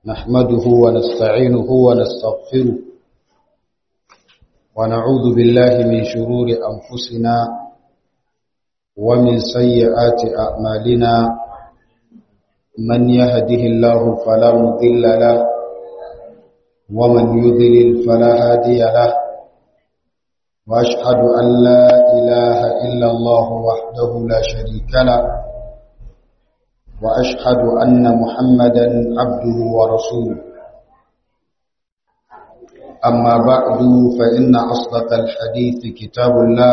نحمده ونستعينه ونستغفره ونعوذ بالله من شرور أنفسنا ومن سيئات أعمالنا من يهده الله فلا مضل له ومن يضلل فلا هادي له وأشهد أن لا إله إلا الله وحده لا شريك له وأشهد أن محمدا عبده ورسوله أما بعد فإن أصدق الحديث كتاب الله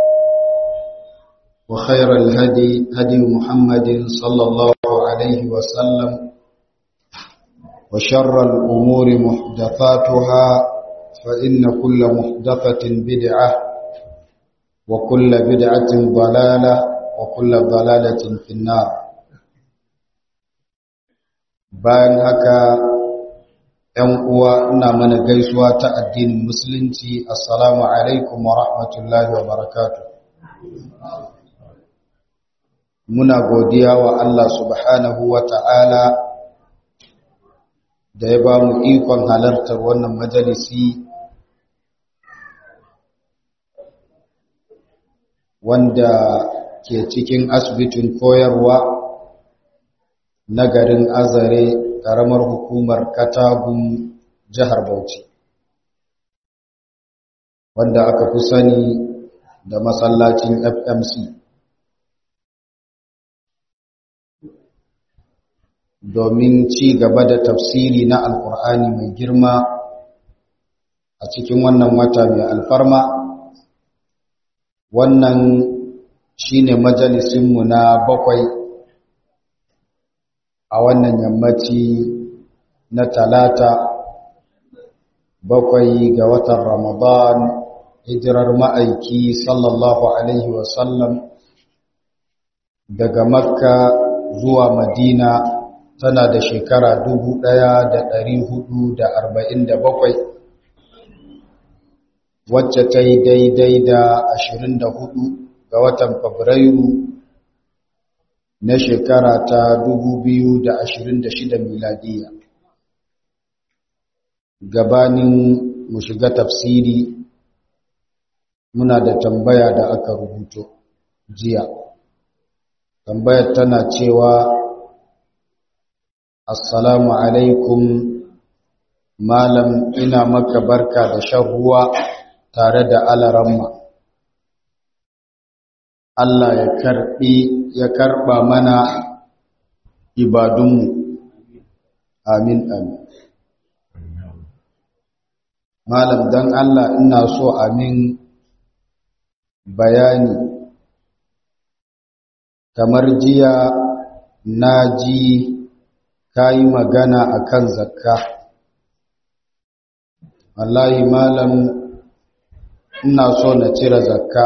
وخير الهدي هدي محمد صلى الله عليه وسلم وشر الأمور محدثاتها فإن كل محدثة بدعة وكل بدعة ضلالة وكل ضلالة في النار bayan haka ‘yan uwa ina mana gaisuwa ta addinin musulunci assalamu alaikum wa rahmatullahi wa barakatu muna godiya wa Allah subhanahu wa ta'ala da ya ba mu ikon halartar wannan majalisi wanda ke cikin asibitin koyarwa na garin azare ƙaramar hukumar katagun jihar bauchi wanda aka fi sani da masallacin fmc domin ci gaba da tafsiri na alkur'ani mai girma a cikin wannan wata mai alfarma wannan shine majalisinmu na bakwai a wannan yammaci na talata bakwai ga watan ramadan hijirar ma'aiki sallallahu alaihi wasallam daga makka zuwa madina tana da shekara dubu ɗaya da ɗari hudu da arba'in da bakwai wacce ta yi daidai da ashirin da hudu ga watan fabrairu na shekara ta 2026 miladiya gabanin mu shiga tafsiri muna da tambaya da aka rubuto jiya tambayar tana cewa assalamu alaikum malam ina maka barka da shan ruwa tare da alaramma Allah ya karbi ya karba mana ibadunmu amin amin malam dan Allah ina so amin bayani kamar jiya na ji kayi magana akan zakka wallahi malam ina so na cire zakka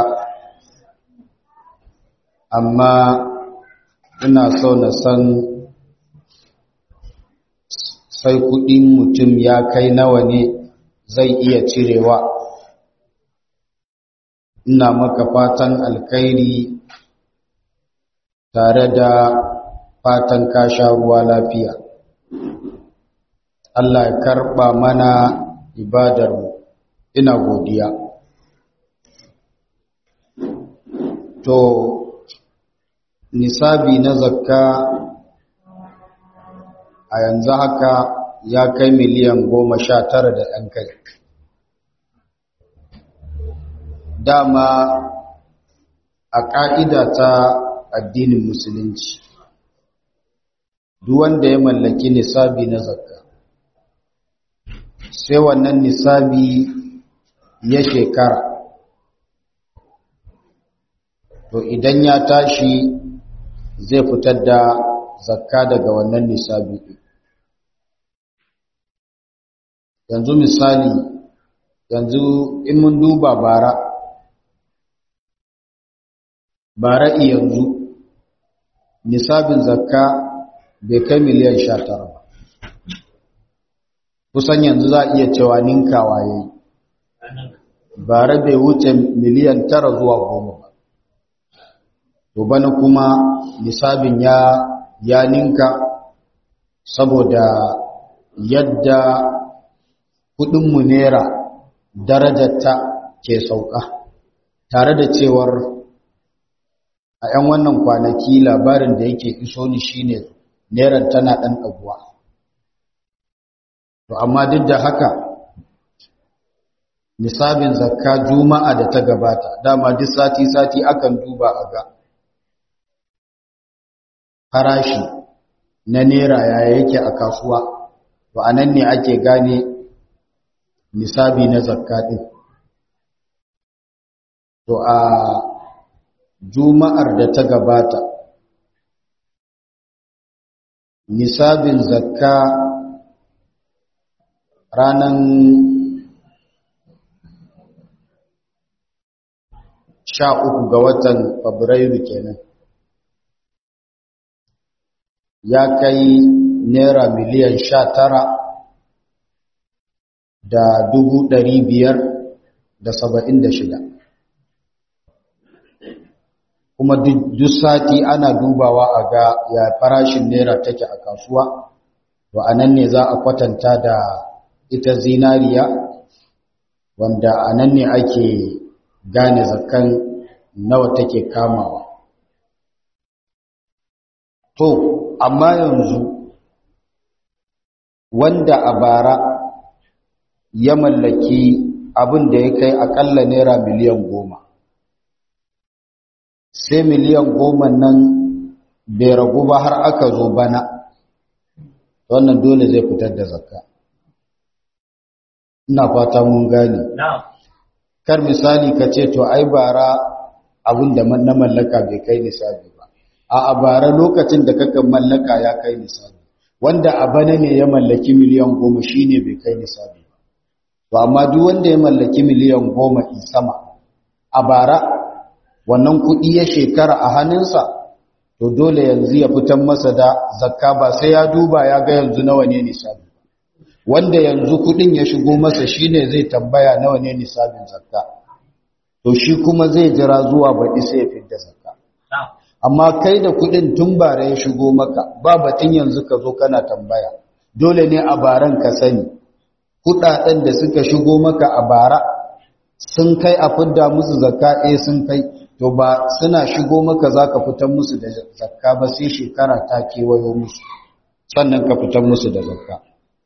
amma ina so na san sai kudin mutum ya kai nawa ne zai iya cirewa ina maka fatan alkhairi tare da fatan kasha ruwa lafiya Allah ya karba mana ibadarmu ina godiya to nisabi na zakka a yanzu haka ya kai miliyan goma sha tara da ɗan kai dama a ƙa'ida ta addinin musulunci duk wanda ya mallaki nisabi na zakka sai wannan nisabi ya shekara to idan ya tashi zai fitar da zakka daga wannan nisabi yanzu misali yanzu in mun duba bara bara yanzu nisabin zakka bai kai miliyan sha tara ba kusan yanzu za a iya cewa ninkawa ya yi bara bai wuce miliyan tara zuwa goma ba to bana kuma nisabin ya ya ninka saboda yadda kudinmu naira darajarta ke sauka tare da cewar a 'yan wannan kwanaki labarin da yake iso ni shine neran tana ɗan ɗaguwa to amma duk da haka nisabin zakka juma'a da ta gabata dama duk sati-sati akan duba a ga farashi na nera yaya yake a kasuwa to a nan ne ake gane nisabi na zakka ɗin to a juma'ar da ta gabata nisabin zakka ranan sha uku ga watan fabrairu kenan ya kai naira miliyan sha tara da dubu ɗari biyar da saba'in da shida kuma duk sati ana dubawa a ga ya farashin naira take a kasuwa to a nan ne za a kwatanta da ita zinariya wanda a nan ne ake gane zakan nawa take kamawa to amma yanzu wanda a bara ya mallaki abin da ya kai akalla naira miliyan goma sai miliyan goma nan bai ragu ba har aka zo bana wannan dole zai fitar da zakka ina fata mun gane kar misali ka ce to ai bara abin da na mallaka bai kai nisabi ba a bara lokacin da kaka mallaka ya kai nisabi wanda a bana ne ya mallaki miliyan goma shine bai kai nisabi ba to amma duk wanda ya mallaki miliyan goma in sama a bara wannan kuɗi ya shekara a hannunsa to dole yanzu ya fitar masa da zakka ba sai ya duba ya ga yanzu nawa ne nisabi wanda yanzu kuɗin ya shigo masa shine zai tambaya nawa ne nisabin zakka to shi kuma zai jira zuwa baɗi sai ya fitar zakka amma kai da kuɗin tun bara ya shigo maka ba batun yanzu ka zo kana tambaya dole ne a baran ka sani kuɗaɗen da suka shigo maka a bara sun kai a fidda musu zakka eh sun kai to ba suna shigo maka za ka fitar musu da zakka ba sai shekara ta kewayo musu sannan ka fitar musu da zakka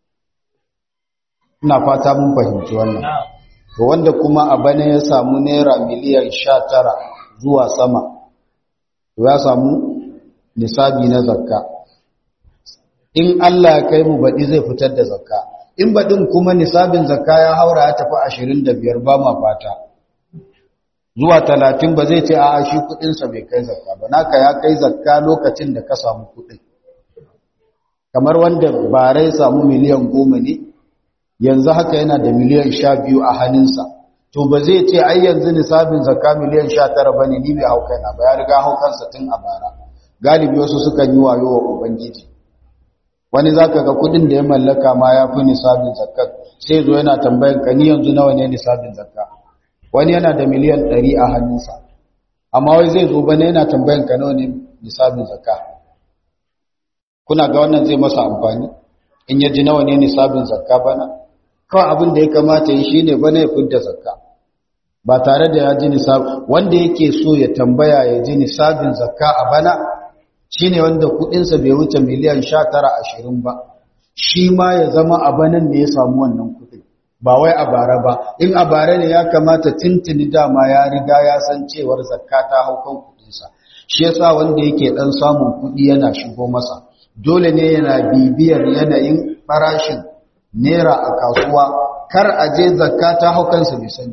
ina fata mun fahimci wannan to wanda kuma a bana ya samu naira miliyan sha tara zuwa sama to ya samu nisabi na zakka in Allah ya kai mu baɗi zai fitar da zakka in baɗin kuma nisabin zakka ya haura ya tafi ashirin da biyar ba ma fata zuwa talatin ba zai ce a shi kudinsa bai kai zakka ba naka ya kai zakka lokacin da ka samu kudin kamar wanda barai samu miliyan goma ne yanzu haka yana da miliyan sha biyu a hannunsa to ba zai ce ai yanzu nisabin zakka miliyan sha tara ba ne ni bai hau kaina ba ya riga hau kansa tun a bara galibi wasu sukan yi wayo wa ubangiji wani zaka ga kudin da ya mallaka ma ya fi nisabin zakka sai zo yana tambayan ka ni yanzu nawa ne nisabin zakka wani yana da miliyan ɗari a hannunsa amma wai zai zo bane yana tambayan ka nawa ne nisabin zakka kuna ga wannan zai masa amfani in ya ji nawa ne nisabin zakka bana kawai abin da ya kamata yi shine bana ya fidda zakka ba tare da ya ji nisab wanda yake so ya tambaya ya ji nisabin zakka a bana shine wanda kudinsa bai wuce miliyan 19 20 ba shi ma ya zama a banan ne ya samu wannan kudin ba wai a bara ba in a bara ne ya kamata tintini dama ya riga ya san cewar zakka ta hau kan kudinsa shi yasa wanda yake dan samun kudi yana shigo masa dole ne yana bibiyar yanayin farashin naira a kasuwa kar a je zakka ta hau kansa bai sani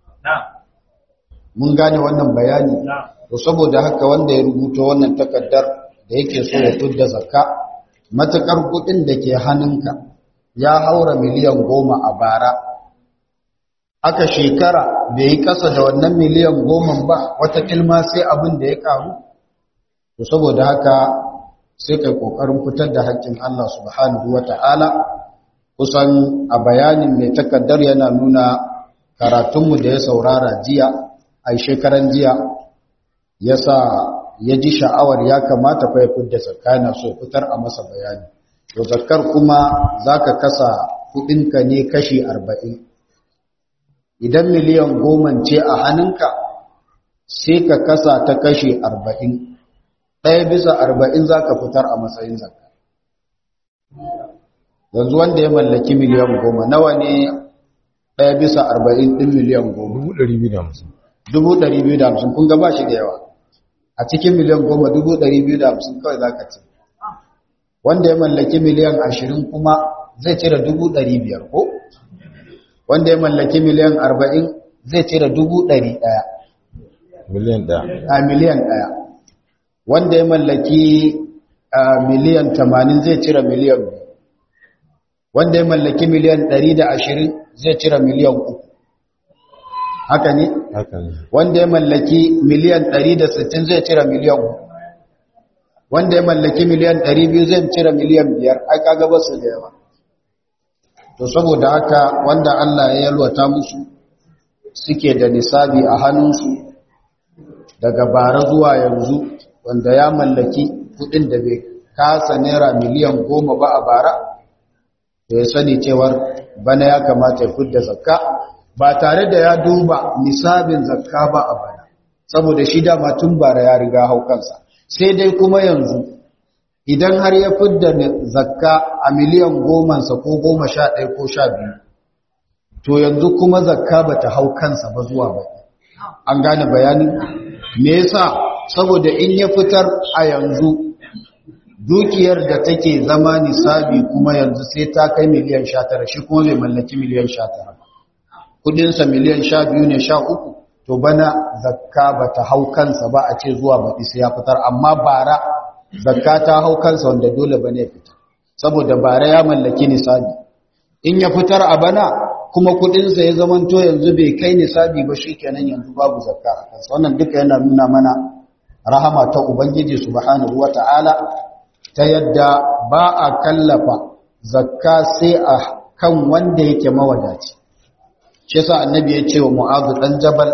mun gane wannan bayani to saboda haka wanda ya rubuta wannan takaddar da yake so ya tudda zakka matakar kudin da ke hannunka ya haura miliyan goma a bara aka shekara bai yi kasa da wannan miliyan goma ba wata kilma sai abin da ya karu to saboda haka sai kai kokarin fitar da haƙƙin Allah subhanahu wata'ala kusan a bayanin mai takaddar yana nuna karatunmu da ya saurara jiya a shekaran jiya yasa ya ji sha'awar ya kamata fa ya fidda zakana so fitar a masa bayani to zakkar kuma za ka kasa kudinka ne kashi arba'in idan miliyan goma ce a hannunka sai ka kasa ta kashi arba'in ɗaya bisa arba'in za ka fitar a matsayin zakka yanzu wanda ya mallaki miliyan goma nawa ne ɗaya bisa arba'in ɗin miliyan goma dubu ɗari biyu da hamsin dubu ɗari biyu da hamsin kun gaba shi da yawa a cikin miliyan goma dubu ɗari biyu da hamsin kawai za ka ce wanda ya mallaki miliyan ashirin kuma zai cire dubu ɗari biyar ko wanda ya mallaki miliyan arba'in zai cire dubu ɗari ɗaya miliyan ɗaya a miliyan ɗaya wanda ya mallaki a miliyan tamanin zai cire miliyan biyu wanda ya mallaki miliyan ɗari da ashirin zai cire miliyan uku haka ne haka ne wanda ya mallaki miliyan ɗari da sittin zai cire miliyan uku wanda ya mallaki miliyan ɗari biyu zai cire miliyan biyar ai kaga ba su da yawa to saboda haka wanda Allah ya yalwata musu suke da nisabi a hannunsu daga bara zuwa yanzu wanda ya mallaki kudin da bai kasa naira miliyan goma ba a bara da ya sani cewar bana ya kamata ya fidda zakka ba tare da ya duba nisabin zakka ba a bana saboda shi dama tun bara ya riga hau kansa sai dai kuma yanzu idan har ya fidda zakka a miliyan gomansa ko goma sha ɗaya ko sha biyu to yanzu kuma zakka ba ta hau kansa ba zuwa ba an gane bayanin me yasa saboda in ya fitar a yanzu dukiyar da take zama nisabi kuma yanzu sai ta kai miliyan sha tara shi kuma bai mallaki miliyan sha tara kudinsa miliyan sha biyu ne sha uku to bana zakka ba ta hau kansa ba a ce zuwa baɗi sai ya fitar amma bara zakka ta hau kansa wanda dole bane ya fitar saboda bara ya mallaki nisabi in ya fitar a bana kuma kudinsa ya zamanto yanzu bai kai nisabi ba shikenan yanzu babu zakka a kansa wannan duka yana nuna mana rahama ta ubangiji subhanahu wata'ala ta yadda ba a kallafa zakka sai a kan wanda yake mawadaci shi yasa annabi ya ce wa mu'adh dan jabal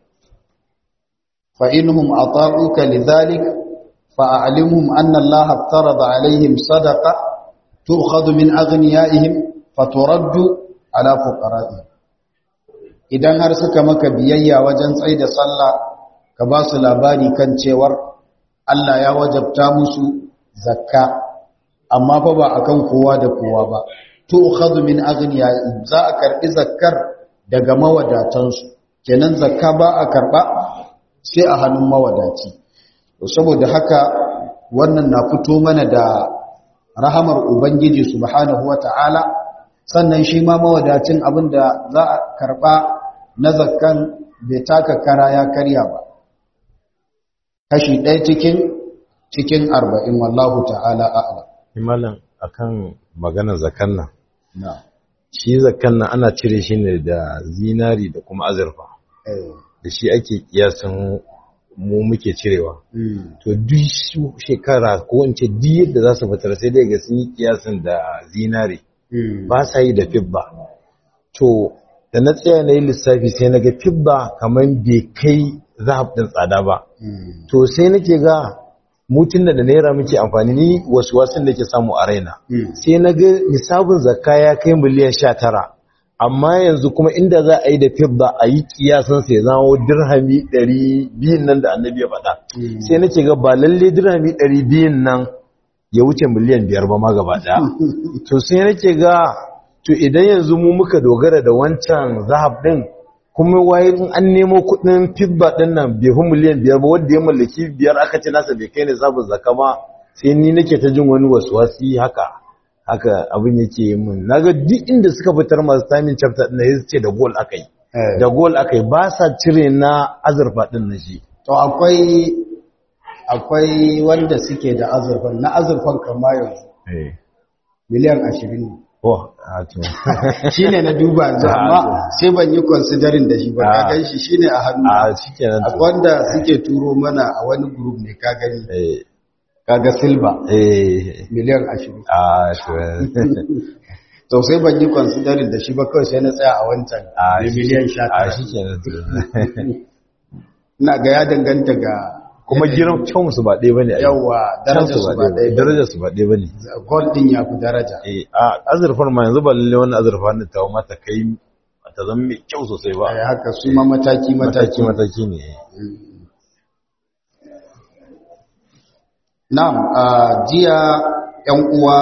fa inhum ata'uka lidhalik fa a'limhum anna allaha aftarada alaihim sadaqa tu'khadhu min aghniyaihim faturaddu ala fuqara'ihim idan har suka maka biyayya wajen tsaida sallah ka ba su labari kan cewar Allah ya wajabta musu zakka amma fa ba akan kowa da kowa ba tu'khadhu min aghniyaihim za a karbi zakkar daga mawadatansu kenan zakka ba a karba sai a hannun mawadaci saboda haka wannan na fito mana da rahamar ubangiji subhanahu wata'ala sannan shi ma mawadacin abinda za a karba na zakkan bai taka kara ya karya ba kashi ɗaya cikin cikin arba'in wallahu ta'ala a'lam imalan akan maganar zakan nan na'am shi zakan nan ana cire shi ne da zinari da kuma azurfa eh da shi ake kiyasan mu muke cirewa mm. to duk shekara ko in ce duk yadda za su fitar sai dai ga sun yi kiyasin da zinari Mm. ba sa yi da fibba to da na tsaya na yi lissafi sai na ga fibba kamar bai kai zahab ɗin tsada ba Mm. to sai nake ga mutun da naira muke amfani ni wasu wasun da ke samu a raina Mm. sai na ga nisabin zakka ya kai miliyan sha tara amma yanzu kuma inda za a yi da fibba a yi kiyasan sai zama dirhami ɗari biyun nan da annabi ya faɗa Mm. sai nake ga ba lalle dirhami ɗari biyun nan ya wuce miliyan biyar ba ma gaba ɗaya to sai nake ga to idan yanzu mu muka dogara da wancan zahab ɗin kuma waye in an nemo kuɗin fibba ɗin nan bai fi miliyan biyar ba wanda ya mallaki biyar aka ce nasa bai kai ne sabon zaka ma sai ni nake ta jin wani wasi haka haka abin yake yi min naga duk inda suka fitar masu tamin chapter ɗin ya ce da gol aka yi Eh. da gol aka yi ba sa cire na azurfa ɗin na shi to akwai akwai wanda suke da azurfan na azurfan kama yanzu miliyan ashirin ne oh a to shi ne na duba yanzu Ah, amma to. sai ban yi considering da shi ba ka Ah. gan shi shi ne a hannu a shikenan to akwai wanda suke turo mana a wani group ne ka gani eh kaga silver eh miliyan ashirin a to to sai ban yi considering da shi ba kawai sai na tsaya a wancan a mai miliyan sha a tara shikenan to ina ga ya danganta ga kuma giran kyawun su ba ɗaya bane ai. yawa darajar su ba ɗaya darajar su ba ɗaya bane gold din ya fi daraja eh a azurfar ma yanzu ba lalle wannan azurfa ne ta mata kai ta zama mai kyau sosai ba ai haka su ma mataki mataki mataki mataki ne na'am a jiya yan uwa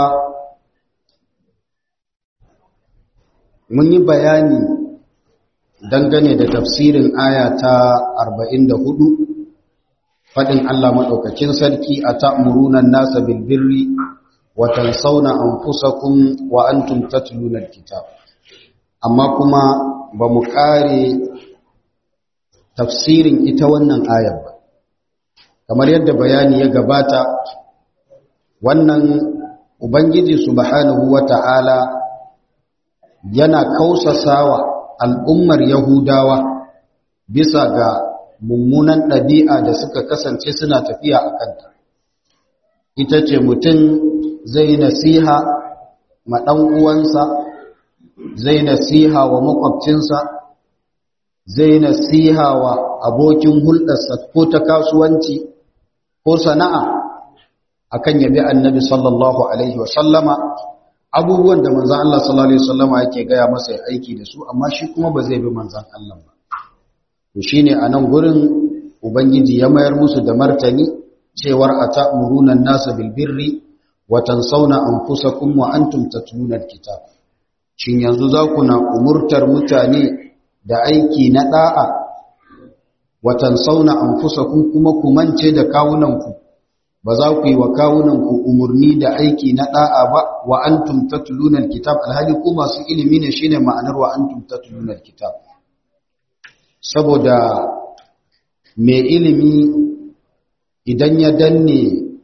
mun yi bayani dangane da tafsirin aya ta 44 fadin Allah madaukakin sarki a ta'muruna an-nasa bil birri wa tansawna anfusakum wa antum tatluna al-kitab amma kuma ba mu kare tafsirin ita wannan ayar ba kamar yadda bayani ya gabata wannan ubangiji subhanahu wata'ala yana kausasawa al'ummar yahudawa bisa ga mummunan ɗabi'a da suka kasance suna tafiya a kanta ita ce mutum zai nasiha ma ɗan uwansa zai nasiha wa makwabcinsa zai nasiha wa abokin hulɗarsa ko ta kasuwanci ko sana'a akan yabi annabi sallallahu alaihi wa sallama abubuwan da manzan Allah sallallahu alaihi wa sallama yake gaya masa ya aiki da su amma shi kuma ba zai bi manzan Allah ba to shine a nan gurin ubangiji ya mayar musu da martani cewar ata'muruna an-nasa bil birri wa tansawna anfusakum wa antum tatluna al-kitab shin yanzu za ku na umurtar mutane da aiki na da'a wa tansawna anfusakum kuma ku mance da kawunanku ba za ku yi wa kawunanku umurni da aiki na da'a ba wa antum tatluna al-kitab alhali ku masu ilimi ne shine ma'anar wa antum tatluna al-kitab saboda mai ilimi idan ya danne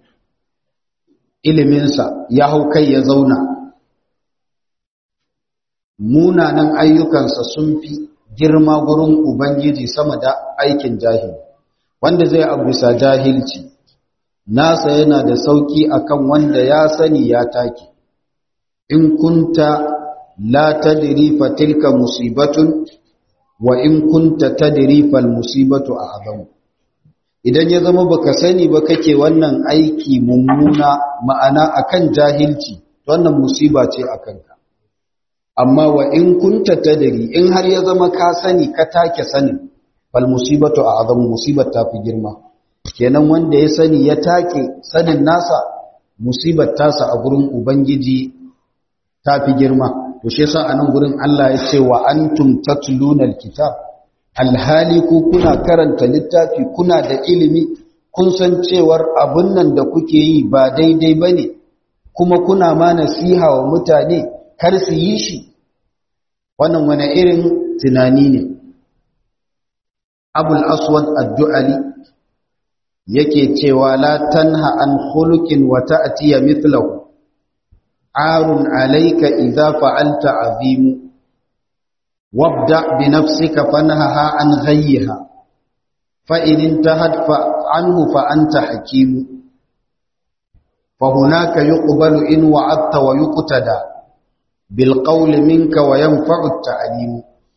iliminsa ya hau kai ya zauna munanan ayyukansa sun fi girma gurin ubangiji sama da aikin jahili wanda zai abu bisa jahilci nasa yana da sauki akan wanda ya sani ya take in kunta la tadri fa tilka musibatun wa in kunta tadri fal musibatu a'zam idan ya zama baka sani ba kake wannan aiki mummuna ma'ana akan jahilci wannan musiba ce akan ka amma wa in kunta tadri in har ya zama ka sani ka take sanin fal musibatu a'zam musibar ta fi girma kenan wanda ya sani ya take sanin nasa musibar tasa a gurin ubangiji ta fi girma to shi yasa anan gurin Allah ya ce wa antum tatluna alkitab alhali ku kuna karanta littafi kuna da ilimi kun san cewar abun nan da kuke yi ba daidai bane kuma kuna ma nasiha wa mutane kar su yi shi wannan wani irin tunani ne abul aswad ad-du'ali yake cewa la tanha an khuluqin wa ta'tiya mithlahu arun alayka idza fa'alta azim wabda bi nafsika fanhaha an ghayyiha fa in intahat fa anhu fa anta hakim fa hunaka yuqbalu in wa'adta wa yuqtada bil qawli minka wa yanfa'u at-ta'lim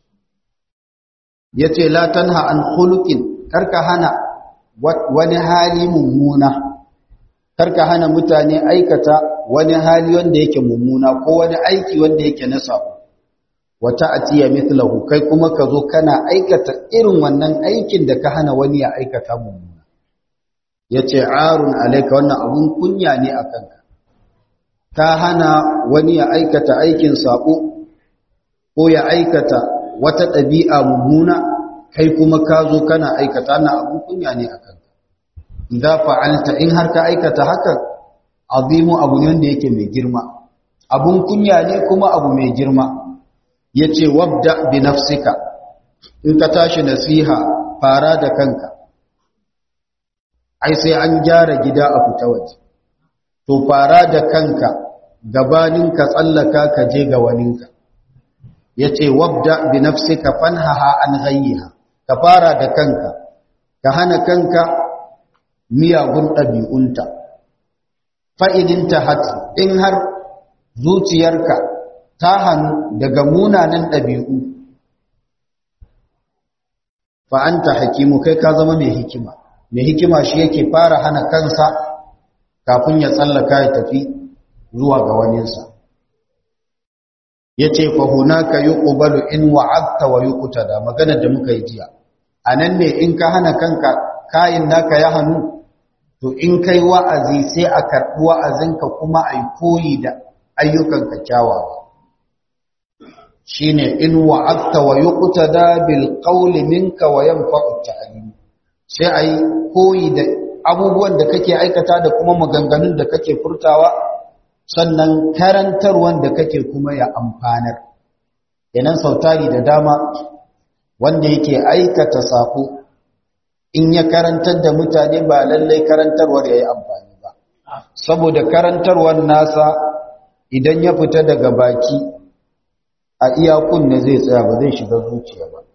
yace la tanha an khuluqin karka hana wani hali mummuna karka hana mutane aikata wani hali wanda yake mummuna ko wani aiki wanda yake na sabo wata atiya mithlahu kai kuma ka zo kana aikata irin wannan aikin da ka hana wani ya aikata mummuna yace arun alayka wannan abun kunya ne akan ka ka hana wani ya aikata aikin sabo ko ya aikata wata ɗabi'a mummuna kai kuma ka zo kana aikata na abun kunya ne a kanka idza fa'alta in har ka aikata hakan azimu abu ne wanda yake mai girma abun kunya ne kuma abu mai girma yace wabda bi nafsika in ka tashi nasiha fara da kanka ai sai an gyara gida a fita waje to fara da kanka gabanin ka tsallaka ka je ga waninka yace wabda bi nafsika fanhaha an ghayyiha ka fara da kanka ka hana kanka miyagun ɗabi'unta fa'idin ta hati in har zuciyarka ta hannu daga munanan ɗabi'u fa'anta hakimu kai ka zama mai hikima mai hikima shi yake fara hana kansa kafin ya tsallaka ya tafi zuwa ga waninsa ya ce fahunaka yi ƙubalu in wa'abta wa yi da maganar da muka yi jiya a nan ne in ka hana kanka kayin naka ya hannu to in kai wa'azi sai a karɓi wa'azinka kuma a yi koyi da ayyukanka kyawawa shi ne in wa'abta wa yi da bil ƙauli minka wa yan fa'utta alimu sai a yi koyi da abubuwan da kake aikata da kuma maganganun da kake furtawa sannan karantarwan da kake kuma ya amfanar yanan sautari da dama wanda yake aikata sako in ya karantar da mutane ba lallai karantarwar ya yi amfani ba saboda karantarwar nasa idan ya fita daga baki a iyakun ne zai tsaya ba zai shiga zuciya ba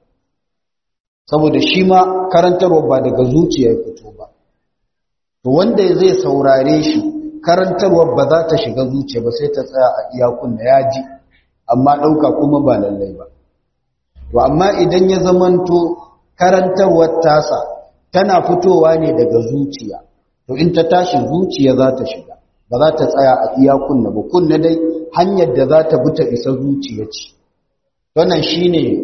saboda shi ma karantarwar ba daga zuciya ya fito ba to wanda zai saurare shi karantarwar ba za ta shiga zuciya ba sai ta tsaya a iyakun da ya ji amma ɗauka kuma ba lallai ba to amma idan ya zamanto karantarwar tasa tana fitowa ne daga zuciya to in ta tashi zuciya za ta shiga ba za ta tsaya a iyakun na ba kunna dai hanyar da za ta bi ta isa zuciya ce wannan shine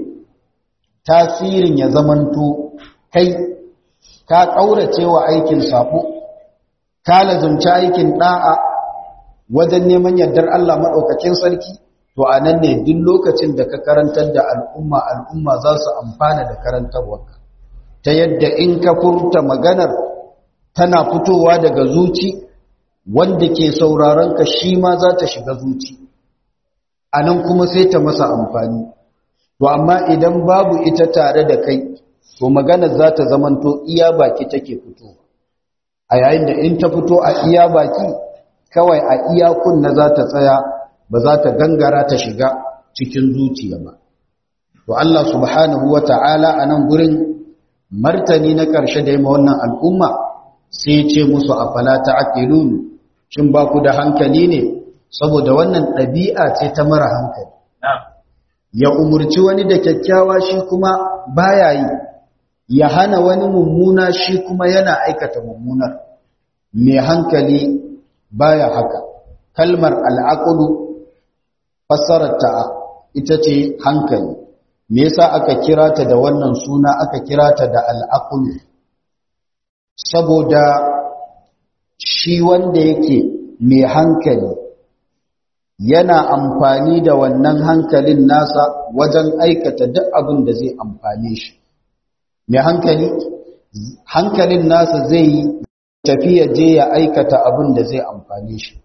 tasirin ya zamanto kai ka ƙaurace wa aikin sabo ka lazumci aikin da'a wajen neman yardar Allah maɗaukakin sarki to a nan ne duk lokacin da ka karantar da al'umma al'umma za su amfana da karantarwarka ta yadda in ka furta maganar tana fitowa daga zuci wanda ke sauraron ka shi ma za ta shiga zuci a nan kuma sai ta masa amfani to amma idan babu ita tare da kai to maganar za ta zamanto iya baki take fitowa a yayin da in ta fito a iya baki kawai a iya kunna za ta tsaya ba za ta gangara ta shiga cikin zuciya ba to Allah subhanahu wata'ala a nan gurin martani na ƙarshe da yamma wannan al'umma sai ce musu afala ta'qilun shin ba ku da hankali ne saboda wannan ɗabi'a ce ta mara hankali ya umurci wani da kyakkyawa shi kuma baya yi ya hana wani mummuna shi kuma yana aikata mummunar mai hankali baya haka kalmar al'aqlu fassararta ita ce hankali me yasa aka kira ta da wannan suna aka kira ta da al'aqlu saboda shi wanda yake mai hankali yana amfani da wannan hankalin nasa wajen aikata duk abin da zai amfane shi mai hankali hankalin nasa zai yi tafiya je ya aikata abin da zai amfane shi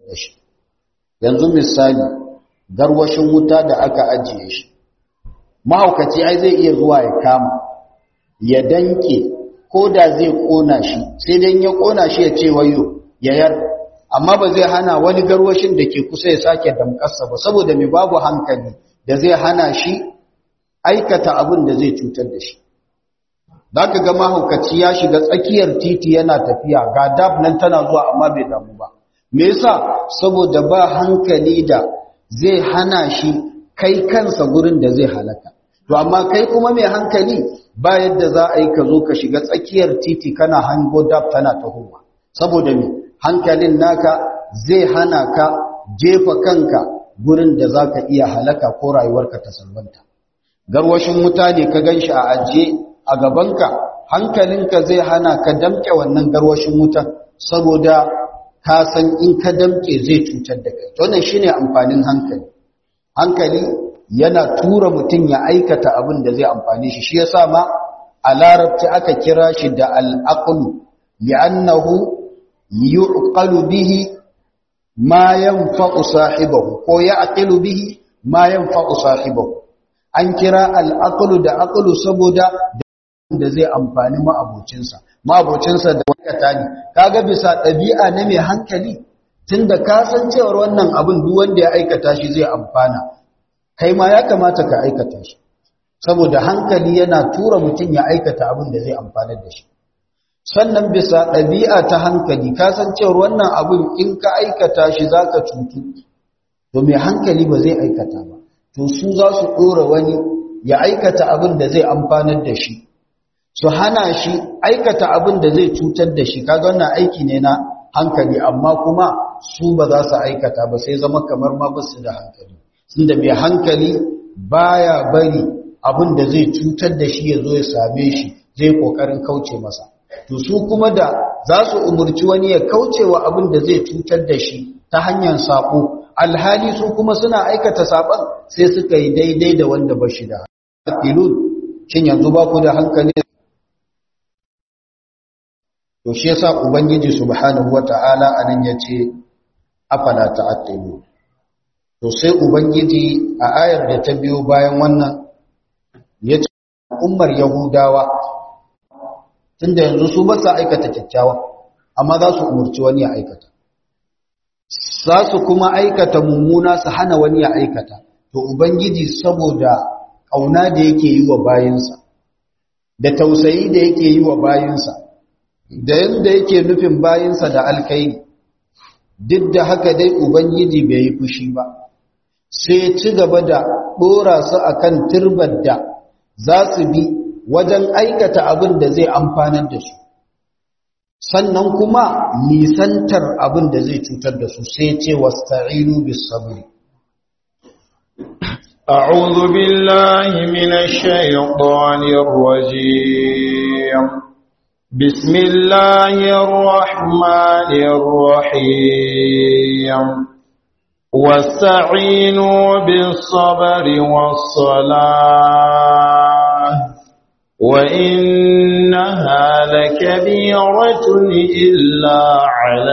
yanzu misali garwashin wuta da aka ajiye shi mahaukaci ai zai iya zuwa ya kama ya danke ko da zai kona shi sai dan ya kona shi ya ce wayo yayar amma ba zai hana wani garwashin da ke kusa ya sake damƙarsa ba saboda mai babu hankali da zai hana shi aikata abin da zai cutar da shi za ka ga mahaukaci ya shiga tsakiyar titi yana tafiya ga dab nan tana zuwa amma bai damu ba me yasa saboda ba hankali da zai hana shi kai kansa gurin da zai halaka to amma kai kuma mai hankali ba yadda za a yi ka zo ka shiga tsakiyar titi kana hango dab tana tahowa saboda me hankalin naka zai hana ka jefa kanka gurin da za ka iya halaka ko rayuwarka ta salwanta garwashin wuta ne ka gan shi a ajiye a gabanka hankalinka zai hana ka damke wannan garwashin wutan saboda ka san in ka damke zai cutar da kai wannan shine amfanin hankali hankali yana tura mutum ya aikata abin da zai amfane shi shi yasa ma a larabci aka kira shi da al-aqlu li'annahu yuqalu bihi ma yanfa'u sahibahu ko ya'qilu bihi ma yanfa'u sahibahu an kira al-aqlu da aqlu saboda da zai amfani ma'abocinsa ma'abocinsa da wakata ne kaga bisa ɗabi'a na mai hankali tunda ka san cewar wannan abin duk wanda ya aikata shi zai amfana kai ma ya kamata ka aikata shi saboda hankali yana tura mutum ya aikata abin da zai amfana da shi sannan bisa ɗabi'a ta hankali ka san cewar wannan abin in ka aikata shi zaka cutu to mai hankali ba zai aikata ba to su za su ɗora wani ya aikata abin da zai amfanar da shi su hana shi aikata abin da zai cutar da shi kaga wannan aiki ne na hankali amma kuma su ba za su aikata ba sai zama kamar ma ba su da hankali sun da mai hankali baya bari abin da zai cutar da shi ya zo ya same shi zai kokarin kauce masa to su kuma da za su umurci wani ya kauce wa abin da zai cutar da shi ta hanyar sako alhali su kuma suna aikata saban sai suka yi daidai da wanda ba shi da ilun shin yanzu ba ku da hankali to shi yasa ubangiji subhanahu wata'ala anan yace afala ta'qilu to sai ubangiji a ayar da ta biyo bayan wannan yace ummar yahudawa tunda yanzu su ba sa aikata kyakkyawa amma za su umurci wani ya aikata za su kuma aikata mummuna su hana wani ya aikata to ubangiji saboda kauna da yake yi wa bayinsa da tausayi da yake yi wa bayinsa da yadda yake nufin bayinsa da alkairi duk da haka dai ubangiji bai yi fushi ba sai ci gaba da ɗora su akan turbar da za su bi wajen aikata abin da zai amfanar da su sannan kuma nisantar abin da zai cutar da su sai ce wasta'inu bis sabri أعوذ بالله من الشيطان الرجيم بسم الله الرحمن الرحيم واستعينوا بالصبر والصلاة وإنها لكبيرة إلا على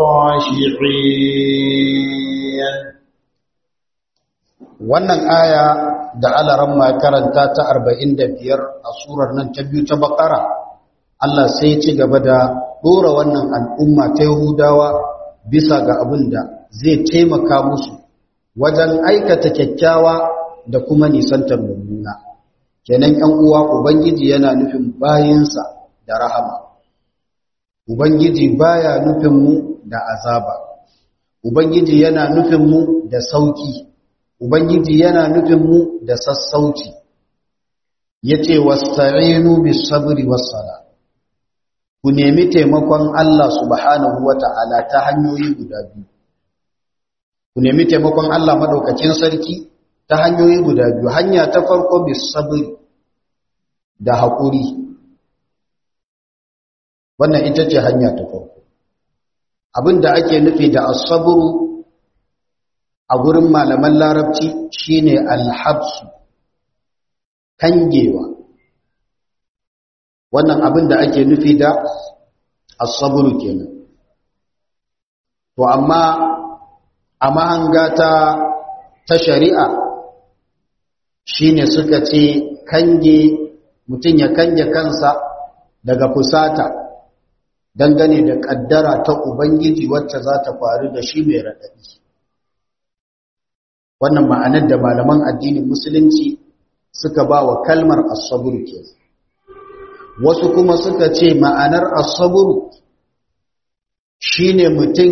الخاشعين wannan aya da alaran ma karanta ta 45 a surar nan ta biyu ta bakara Allah sai ci gaba da dora wannan al'umma ta Yahudawa bisa ga abin da zai taimaka musu wajen aikata kyakkyawa da kuma nisantar mummuna kenan ƴan uwa ubangiji yana nufin bayinsa da rahama ubangiji baya nufin mu da azaba ubangiji yana nufin mu da sauki ubangiji yana nufin mu da sassauci yace wasta'inu bis sabri was sala ku nemi taimakon Allah subhanahu wata'ala ta hanyoyi guda biyu ku nemi taimakon Allah madaukakin sarki ta hanyoyi guda biyu hanya ta farko bis sabri da haƙuri wannan ita ce hanya ta farko abinda ake nufi da as-sabru a gurin malaman larabci shine alhabsu kangewa wannan abin da ake nufi da asaburu kenan to amma a mahanga ta ta shari'a shine suka ce kange mutum ya kange kansa daga fusata dangane da kaddara ta ubangiji wacce za ta faru da shi mai raɗaɗi wannan ma'anar da malaman addinin musulunci suka ba wa kalmar asaburu ke wasu kuma suka ce ma'anar asaburu shine mutum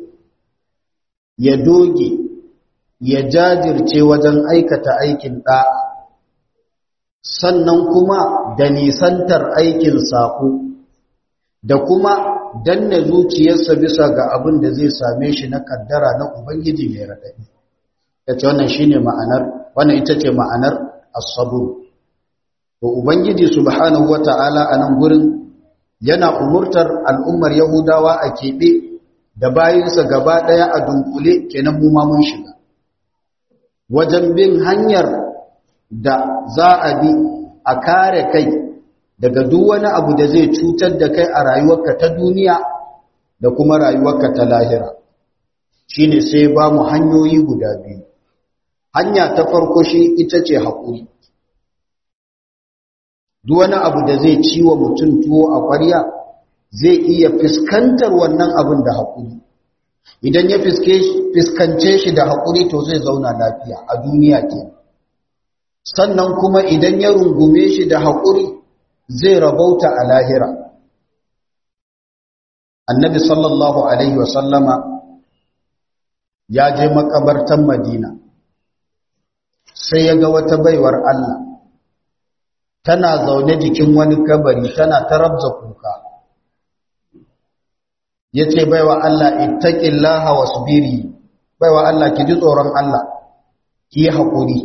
ya doge ya jajirce wajen aikata aikin ɗa sannan kuma da nisantar aikin saƙo da kuma danna zuciyarsa bisa ga abin da zai same shi na kaddara na ubangiji mai raɗaɗi yace wannan shine ma'anar wannan ita ce ma'anar as-sabr to ubangiji subhanahu wata'ala a nan gurin yana umurtar al'ummar yahudawa a kebe da bayinsa gaba daya a dunkule kenan mu ma mun shiga wajen bin hanyar da za a bi a kare kai daga duk wani abu da zai cutar da kai a rayuwarka ta duniya da kuma rayuwarka ta lahira shine sai ba mu hanyoyi guda biyu hanya ta farko shi ita ce haƙuri duk wani abu da zai ciwo mutum tuwo a ƙwarya zai iya fuskantar wannan abin da haƙuri idan ya fuskance shi da haƙuri to zai zauna lafiya a duniya ke sannan kuma idan ya rungume shi da haƙuri zai rabauta a lahira annabi sallallahu alaihi wasallama ya je makabartan madina sai ya ga wata baiwar Allah tana zaune jikin wani kabari tana tarabza kuka yace baiwa Allah ittaqillaha wasbiri baiwa Allah ki ji tsoron Allah ki yi hakuri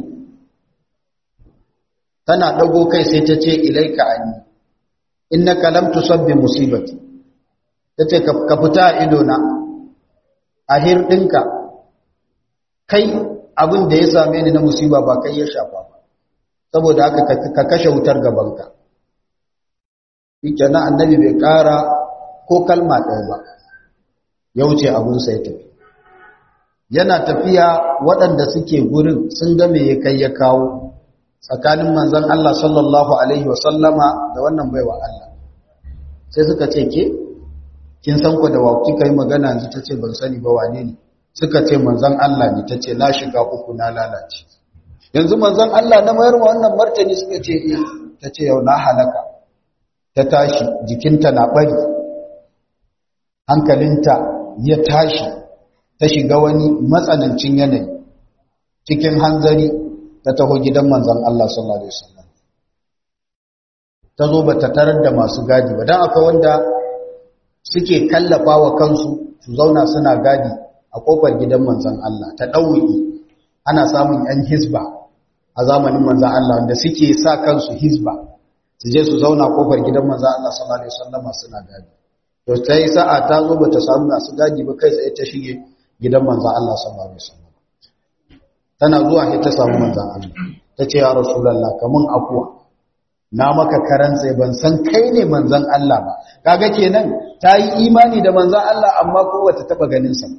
tana dago kai sai ta ce ilaika anni innaka lam tusabbi musibati tace ka fita ido na ahir dinka kai abin da ya same ni na musiba ba kai ya shafa ba saboda haka ka kashe wutar gabanka kenan annabi bai kara ko kalma ɗaya ba ya wuce abun sai tafi yana tafiya waɗanda suke gurin sun ga me ya kai ya kawo tsakanin manzon Allah sallallahu alaihi wasallama da wannan baiwa Allah sai suka ce ke kin san ku da wa kika yi magana yanzu tace ban sani ba wane ne suka ce manzon Allah ne tace na shiga uku na lalace yanzu manzon Allah na mayar wannan martani suka ce eh tace yau na halaka ta tashi jikinta na bari hankalinta ya tashi ta shiga wani matsanancin yanayi cikin hanzari ta taho gidan manzon Allah sallallahu alaihi wasallam ta zo ba ta tarar da masu gadi ba dan akwai wanda suke kallafa wa kansu su zauna suna gadi a kofar gidan manzon Allah ta ɗauki ana samun ‘yan hisba a zamanin manzon Allah wanda suke sa kansu hisba su je su zauna kofar gidan manzon Allah sallallahu Alaihi wasallama suna gadi to ta yi sa'a ta zo ba ta samu masu gadi ba kai tsaye ta shige gidan manzon Allah sallallahu Alaihi wasallama tana zuwa sai ta samu manzon Allah ta ce ya rasulallah kamun afuwa na maka karan sai ban san kai ne manzon Allah ba kaga kenan ta yi imani da manzon Allah amma ko bata taba ganin sa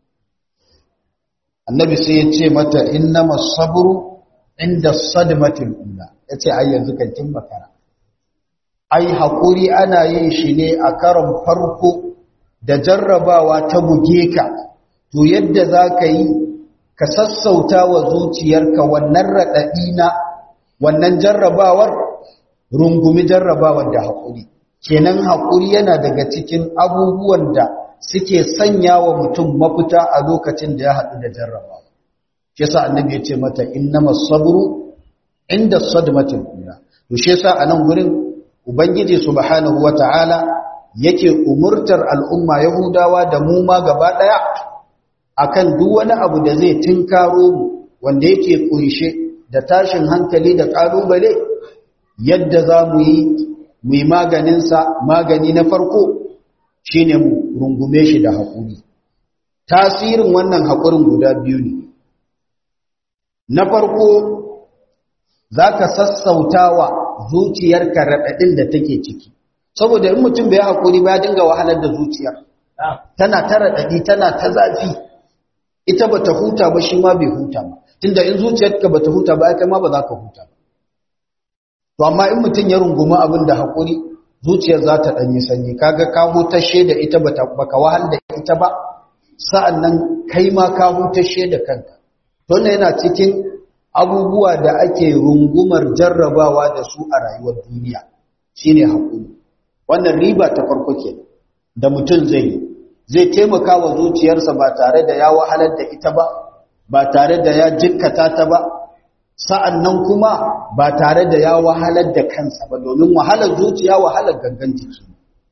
annabi sai ya ce mata innama sabru inda sadmatil ula yace ai yanzu kan kin makara ai hakuri ana yin shi ne a karon farko da jarrabawa ta buge ka to yadda zaka yi ka sassauta wa zuciyarka wannan radadi na wannan jarrabawar rungumi jarrabawar da hakuri kenan hakuri yana daga cikin abubuwan da suke sanya wa mutum mafita a lokacin da ya haɗu da jarrabawa shi yasa annabi ya ce mata innamas sabru inda sadmatil ula to shi yasa a nan gurin ubangiji subhanahu wataala yake umurtar al'umma yahudawa da mu ma gaba daya akan duk wani abu da zai tinkaro mu wanda yake kunshe da tashin hankali da kalubale yadda za mu yi mu yi maganinsa magani na farko shi ne mu rungume shi da haƙuri tasirin wannan haƙurin guda biyu ne na farko za ka sassauta wa zuciyarka raɗaɗin da take ciki saboda in mutum bai haƙuri ba ya dinga wahalar da zuciyar tana ta raɗaɗi tana ta zafi ita ba ta huta ba shi ma bai huta ba tunda in zuciyarka ba ta huta ba ya kai ma ba za ka huta ba to amma in mutum ya rungumi abin da haƙuri zuciyar za ta ɗanyi sanyi kaga ka hutashe da ita baka wahal da ita ba sa'an nan kai ma ka hutashe da kanka don yana cikin abubuwa da ake rungumar jarrabawa da su a rayuwar duniya shine haƙuri wannan riba ta farko ke da mutum zai yi zai taimaka wa zuciyarsa ba tare da ya wahalar da ita ba ba tare da ya jikkata ta ba sa'an nan kuma ba tare da ya wahalar da kansa ba domin wahalar zuciya wahalar gangan jiki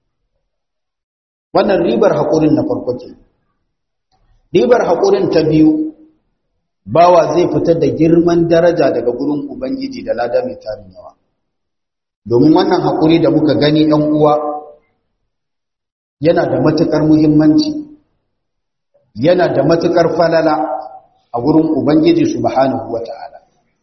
wannan ribar haƙurin na farko ke ribar haƙurin ta biyu bawa zai fita da girman daraja daga gurin ubangiji da lada mai tarin yawa domin wannan haƙuri da muka gani ‘yan uwa yana da matuƙar muhimmanci yana da matuƙar falala a gurin ubangiji subhanahu wa ta'ala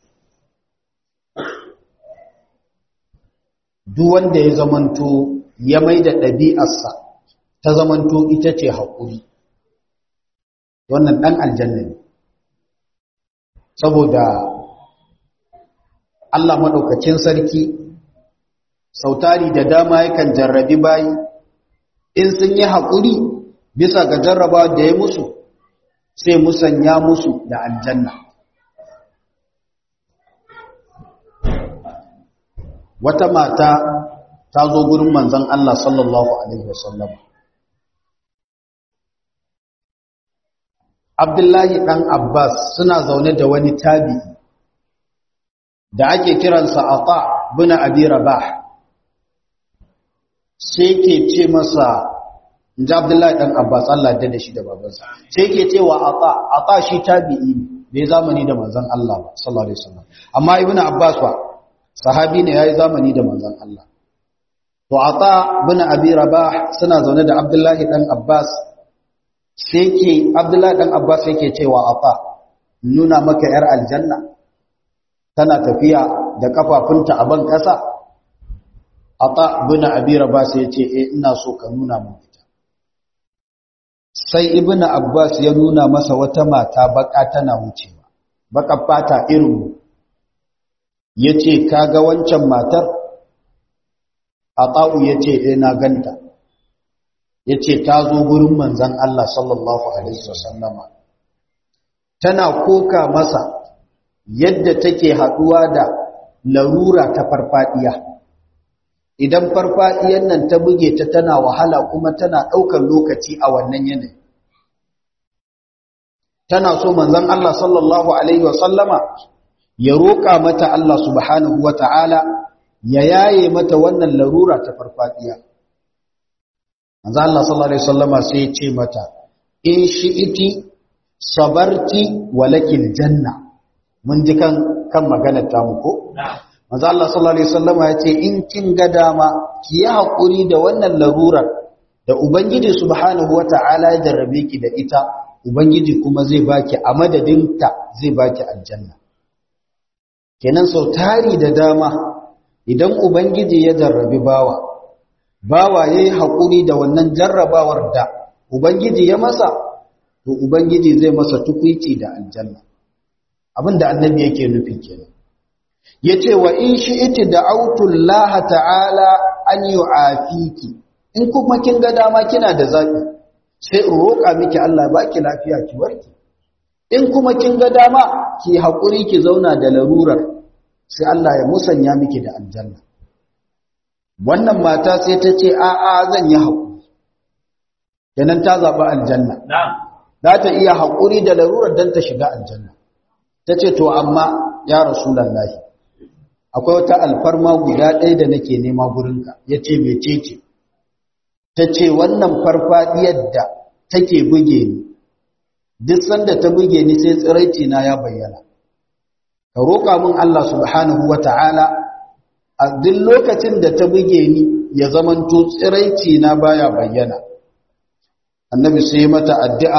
duk wanda ya zamanto ya mai da ɗabi'arsa ta zamanto ita ce haƙuri wannan ɗan aljanna ne saboda Allah maɗaukacin sarki sautari da dama yakan jarrabi bayi in sun yi haƙuri bisa ga jarraba da ya musu sai musanya musu da aljanna wata mata ta zo gurin manzon Allah sallallahu alaihi wasallam Abdullahi dan Abbas suna zaune da wani tabi'i da ake kiransa Ata bin abi rabah sai ke ce masa inji abdullahi dan abbas Allah da da shi da babansa sai ke ce wa ata ata shi tabi'i bai zamani da manzon Allah ba sallallahu alaihi wasallam amma ibnu abbas wa sahabi ne yayi zamani da manzon Allah to ata bin abi rabah suna zaune da abdullahi dan abbas sai ke abdullahi dan abbas yake cewa ata nuna maka yar aljanna tana tafiya da kafafunta a ban kasa ata bin abi rabah sai ya ce eh ina so ka nuna mun ita sai ibnu abbas ya nuna masa wata mata baka tana wucewa baka fata irin yace kaga wancan matar ata'u yace eh na ganta yace ta zo gurin manzon Allah sallallahu alaihi wasallama tana koka masa yadda take haduwa da larura ta farfadiya idan farfadiyan nan ta buge ta tana wahala kuma tana daukar lokaci a wannan yanayi tana so manzon Allah sallallahu alaihi wasallama ya roƙa mata Allah subhanahu wata'ala ya yaye mata wannan larura ta farfadiya manzon Allah sallallahu alaihi wasallama sai ya ce mata in shi'iti sabarti walakil janna mun ji kan kan maganar ta mu ko manzon Allah sallallahu alaihi wasallama ya ce in kin ga dama ki yi hakuri da wannan larurar da ubangiji subhanahu wata'ala ya jarrabe ki da ita Ubangiji kuma zai baki a madadinta zai baki aljanna. Kenan sau tari da dama idan Ubangiji ya jarrabi bawa, bawa ya yi haƙuri da wannan jarrabawar da Ubangiji ya masa, to Ubangiji zai masa tukwici da aljanna. Abin da annabi yake nufi kenan. Ya ce wa in shi iti da autullaha ta'ala an yi afiki, in kuma kin ga dama kina da zaɓi. sai in roƙa miki Allah ba ki lafiya ki warke in kuma kin ga dama ki haƙuri ki zauna da larurar sai Allah ya musanya miki da aljanna wannan mata sai ta ce a'a zan yi haƙuri kenan ta zaɓi aljanna za ta iya haƙuri da larurar don ta shiga aljanna ta ce to amma ya rasulallahi akwai wata alfarma guda ɗaya da nake nema gurinka ya ce mece ce ta ce wannan farfadiyar da take buge ni duk sanda ta buge ni sai tsiraici na ya bayyana ka roƙa min Allah subhanahu wata'ala a duk lokacin da ta buge ni ya zamanto tsiraici na baya bayyana annabi sai mata addu'a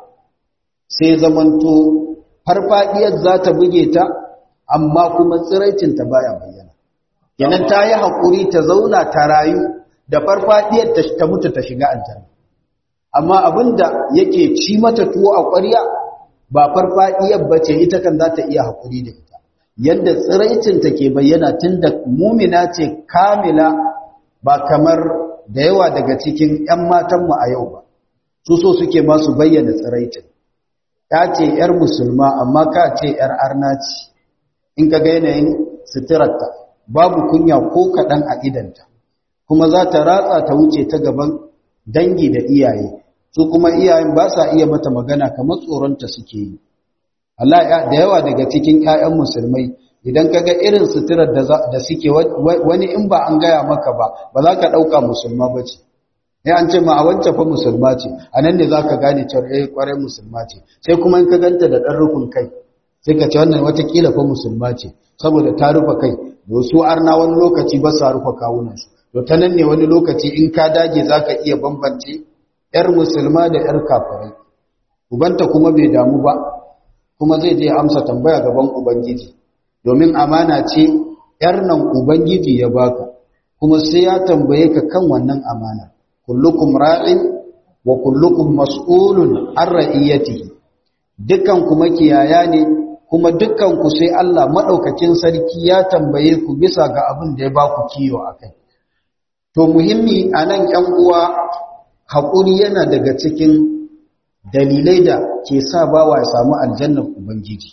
sai zamanto farfadiyar za ta buge ta amma kuma tsiraicin ta baya bayyana kenan ta yi haƙuri ta zauna ta rayu da farfadiyar ta mutu ta shiga aljanna amma abinda yake ci mata tuwo a ƙwarya ba farfadiyar bace ita kan za ta iya haƙuri da ita yadda tsiraicin ta ke bayyana tun da mumina ce kamila ba kamar da yawa daga cikin 'yan matanmu a yau ba su so suke masu bayyana tsiraicin ya ce 'yar musulma amma ka ce 'yar arna ce in ka ga yanayin suturarta babu kunya ko kaɗan a idanta kuma za ta ratsa ta wuce ta gaban dangi da iyaye su kuma iyayen ba sa iya mata magana kamar tsoronta suke yi Allah da yawa daga cikin ƴaƴan musulmai idan kaga irin suturar da suke wani in ba an gaya maka ba ba za ka ɗauka musulma ba ce ya an ce ma a wancan fa musulma ce a nan ne za ka gane cewa eh kwarai musulma ce sai kuma in ka ganta da ɗan rufin kai sai ka ce wannan watakila fa musulma ce saboda ta rufe kai da su arna wani lokaci ba sa rufe kawunansu to ta nan ne wani lokaci in ka dage za ka iya bambance ‘yar musulma da ‘yar kafirai ubanta kuma bai damu ba kuma zai je amsa tambaya gaban ubangiji domin amana ce ‘yar nan ubangiji ya baka kuma sai ya tambaye ka kan wannan amana kullukum ra'in wa kullukum mas'ulun an ra'iyatihi dukkan kuma kiyaya ne kuma dukkan ku sai Allah madaukakin sarki ya tambaye ku bisa ga abin da ya baku kiyo akai To muhimmi a nan ‘yan uwa haƙuri yana daga cikin dalilai da ke sa bawa ya samu aljannar Ubangiji.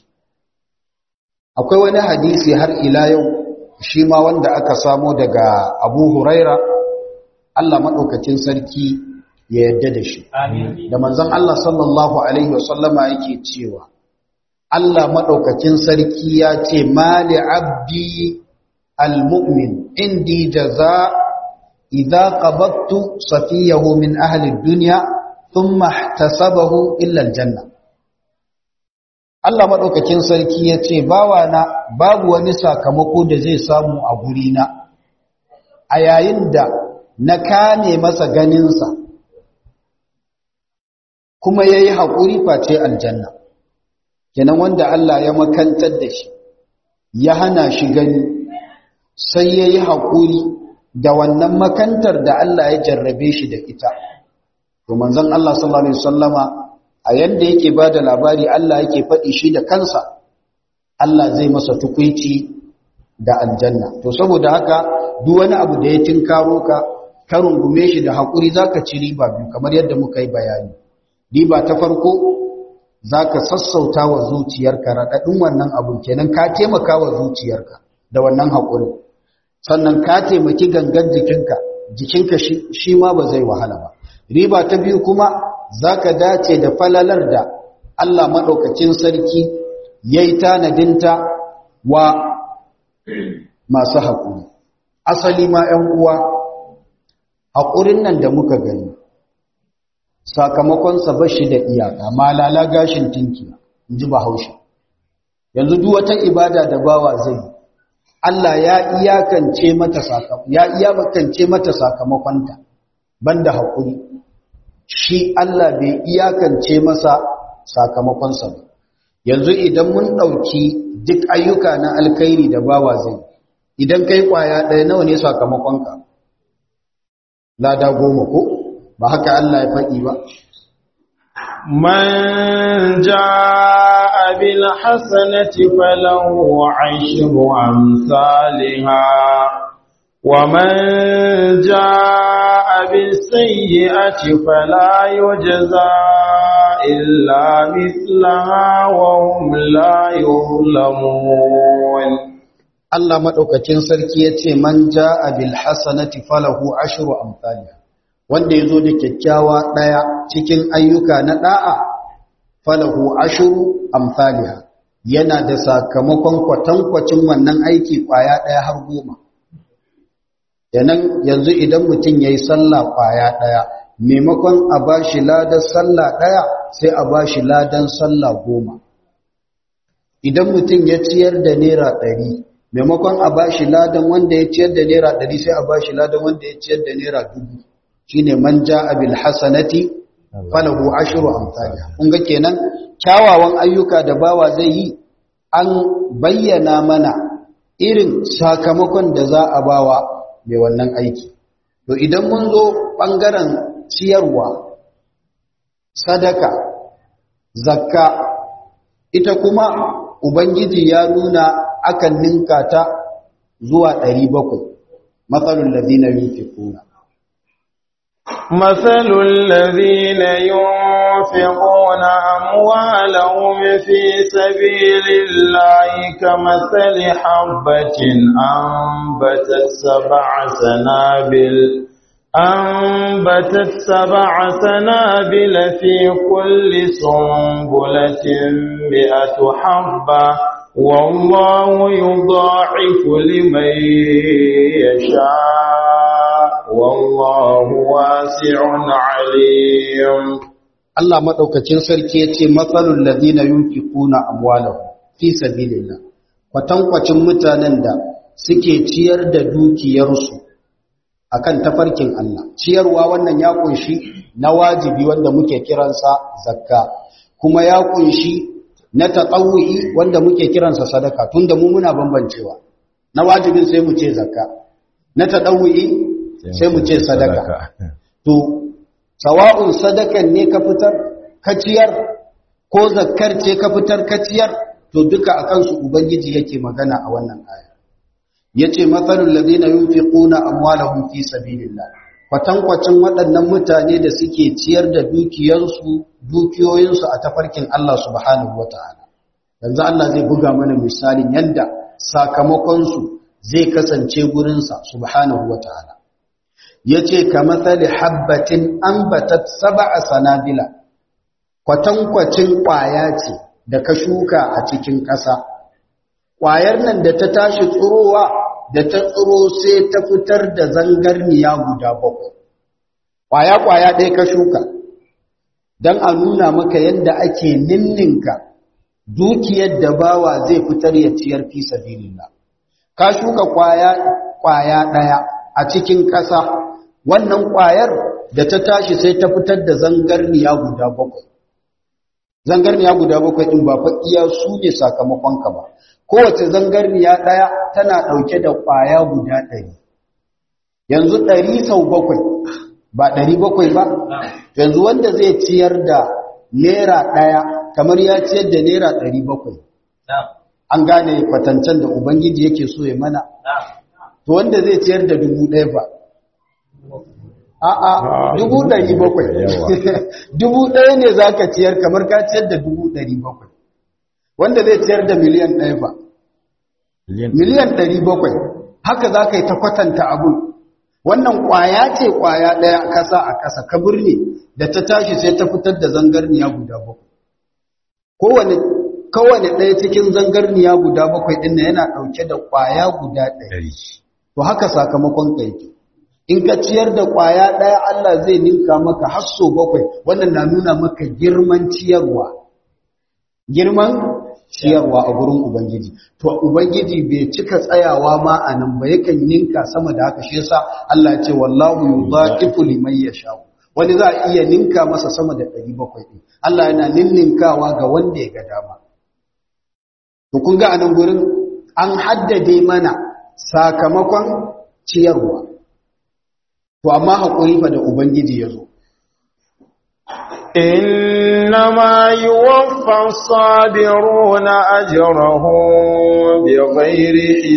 Akwai wani hadisi har ila yau shi ma wanda aka samo daga Abu Huraira, Allah maɗaukacin sarki ya yadda da shi. Da manzan Allah sallallahu Alaihi wasallama yake cewa, Allah maɗaukacin sarki ya ce, Mali abdi al-mu'min indi jaza idza qabadtu safiyahu min ahli ad-dunya thumma ihtasabahu illa al-janna Allah madaukakin sarki yace bawana babu wani sakamako da zai samu a gurina a yayin da na kane masa ganinsa kuma ya yi haƙuri face aljanna kenan wanda Allah ya makantar da shi ya hana shi gani sai ya yi haƙuri da wannan makantar da Allah ya jarrabe shi da ita to manzon Allah sallallahu alaihi wasallama a yanda yake ba da labari Allah yake faɗi shi da kansa Allah zai masa tukuici da aljanna to saboda haka duk wani abu da ya tinkaro ka ka rungume shi da haƙuri zaka ci riba biyu kamar yadda muka yi bayani riba ta farko zaka sassauta wa zuciyarka raɗaɗin wannan abun kenan ka taimaka wa zuciyarka da wannan haƙuri sannan ka taimaki gangan jikinka jikinka shi ma ba zai wahala ba riba ta biyu kuma zaka dace da falalar da Allah maɗaukacin sarki yayi tanadinta wa masu haƙuri asali ma 'yan uwa haƙurin nan da muka gani sakamakonsa ba shi da iyaka malala gashin tinki in ji bahaushe yanzu duk wata ibada da bawa zai Allah ya iyakance mata sakamakon ya iyakance mata sakamakonta banda haƙuri shi Allah bai iyakance masa sakamakonsa ba yanzu idan mun ɗauki duk ayyuka na alkhairi da bawa zai idan kai kwaya ɗaya nawa ne sakamakonka lada goma ko ba haka Allah ya faɗi ba man jaa bil hasanati falahu ashru amsalha wa man jaa bis sayyi'ati fala yujza illa mithlaha wa hum la yuzlamun Allah maɗaukacin sarki ya ce man ja a bilhassanati falahu ashiru amfani wanda ya zo da kyakkyawa ɗaya cikin ayyuka na ɗa'a falahu ashiru amfani yana da sakamakon kwatankwacin wannan aiki ƙwaya ɗaya har goma yanan yanzu idan mutum ya yi sallah ƙwaya ɗaya maimakon a ba shi ladan sallah ɗaya sai a ba shi ladan sallah goma idan mutum ya ciyar da naira ɗari maimakon a bashi ladan wanda ya ciyar da naira ɗari sai a bashi ladan wanda ya ciyar da naira dubu shine man ja'a bil hasanati falahu ashru amsalha kun ga kenan kyawawan ayyuka da bawa zai yi an bayyana mana irin sakamakon da za a bawa mai wannan aiki to idan mun zo bangaren ciyarwa sadaka zakka ita kuma ubangiji ya nuna akan ninka ta zuwa ɗari bakwai matsalin ladina yunfiquna مثل الذين ينفقون أموالهم في سبيل الله كمثل حبة أنبتت سبع سنابل أنبتت سبع سنابل في كل سنبلة مئة حبة والله يضاعف لمن يشاء والله واسع عليم Allah madaukakin sarki yace matsalul ladina yunfiquna amwalahum fi sabilillah kwatankwacin mutanen da suke ciyar da dukiyarsu akan tafarkin Allah ciyarwa wannan ya kunshi na wajibi wanda muke kiransa zakka kuma ya kunshi na taƙawu'i wanda muke kiransa sadaka tunda mu muna bambancewa na wajibin sai mu ce zakka na taɗawu'i sai mu ce sadaka to sawa'un sadakan ne ka fitar ka ciyar ko zakkar ce ka fitar ka ciyar to duka akan su ubangiji yake magana a wannan aya yace mathalul ladina yunfiquna amwalahum fi sabilillah kwatankwacin waɗannan mutane da suke ciyar da dukiyarsu dukiyoyinsu a tafarkin Allah subhanahu wata'ala yanzu Allah zai buga mana misalin yadda sakamakonsu zai kasance gurinsa subhanahu wata'ala ya ce ka matsali habbatin ambatat saba'a sanabila kwatankwacin ƙwaya ce da ka shuka a cikin ƙasa ƙwayar nan da ta tashi tsurowa da ta tsiro sai ta fitar da zangarniya guda bakwai ƙwaya-ƙwaya ɗaya ka shuka don a nuna maka yadda ake ninninka dukiyar da bawa zai fitar ya ciyar fi sabilillah ka shuka ƙwaya ƙwaya ɗaya a cikin ƙasa wannan ƙwayar da ta tashi sai ta fitar da zangarniya guda bakwai zangarniya guda bakwai ɗin ba fa iya su ne sakamakonka ba kowace zangarniya ɗaya tana ɗauke da ƙwaya guda ɗari yanzu ɗari sau bakwai ba ɗari bakwai ba yanzu wanda zai ciyar da naira ɗaya kamar ya ciyar da naira ɗari bakwai an gane kwatancen da ubangiji yake so ya mana to wanda zai ciyar da dubu ɗaya ba a'a dubu ɗari bakwai dubu ɗaya ne za ka ciyar kamar ka ciyar da dubu ɗari bakwai wanda zai ciyar da miliyan ɗaya ba miliyan ɗari bakwai haka za ka yi ta kwatanta abun wannan ƙwaya ce ƙwaya ɗaya kasa a kasa ka birni da ta tashi sai ta fitar da zangarniya guda bakwai kowane kowane ɗaya cikin zangarniya guda bakwai ɗin yana ɗauke da ƙwaya guda ɗari to haka sakamakon ka yake in ka ciyar da ƙwaya ɗaya Allah zai ninka maka hasso bakwai wannan na nuna maka girman ciyarwa girman ciyarwa a gurin Ubangiji. To, Ubangiji bai cika tsayawa ma a nan ba yakan ninka sama da haka shi yasa Allah ya ce wallahu yudhaqifu liman yasha. Wani za a iya ninka masa sama da 700 din. Allah yana ninninkawa ga wanda ya ga dama. To kun ga anan gurin an haddade mana sakamakon ciyarwa. To amma hakuri fa da Ubangiji ya zo. إنما يوفى الصابرون أجرهم بغير